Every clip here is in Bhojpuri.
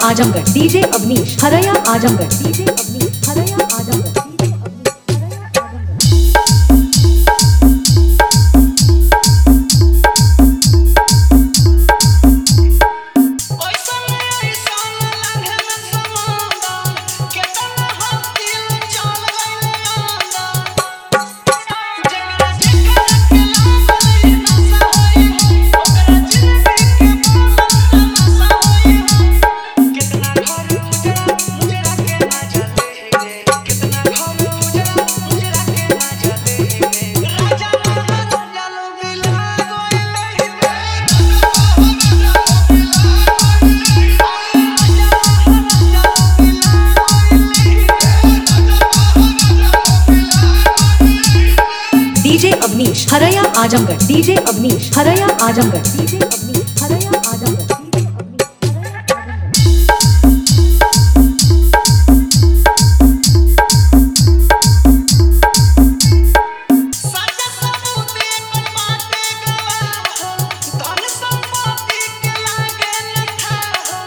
आजमगढ़ डीजे अवनीश हरया आजमगढ़ डीजे अवनीश हरया आजमगढ़ डीजे अवनीश हरया आजमगढ़ ओइसन ओइसन लंघन समुंदर केतना हम दिल चल गइले अंदर जेकरा जेकरा के लागल नशा होई हो ओकरा जिंदगी के बोलत नशा होई हो कितना घर उजड़ा मुजरा के ना जले रे कितना घर उजड़ा मुजरा के ना जले रे राजा महाराजा लो बिला डीजे अवनीश हरया आजमगढ़ डीजे अवनीश हरया आजमगढ़ डीजे अवनीश हरया आजमगढ़ डीजे अवनीश हरया आजमगढ़ साजा सबूते पर बाटे गवाह धन संपत्ति के लागे लठा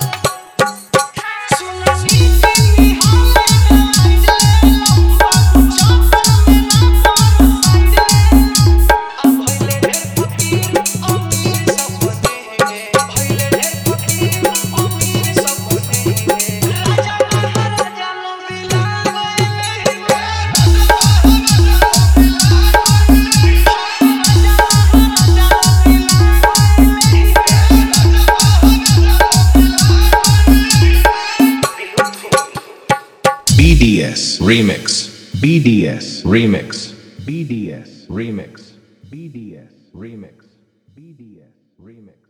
सुननी की हाले गवाइले लंबा चौकर में ना पर साइडे अब भइले ढेर फकीर अमीर सब बने गे भइले ढेर फकीर अमीर सब बने गे राजा महाराजा लो मिला BDS Remix. BDS Remix. BDS Remix. BDS Remix. BDS Remix.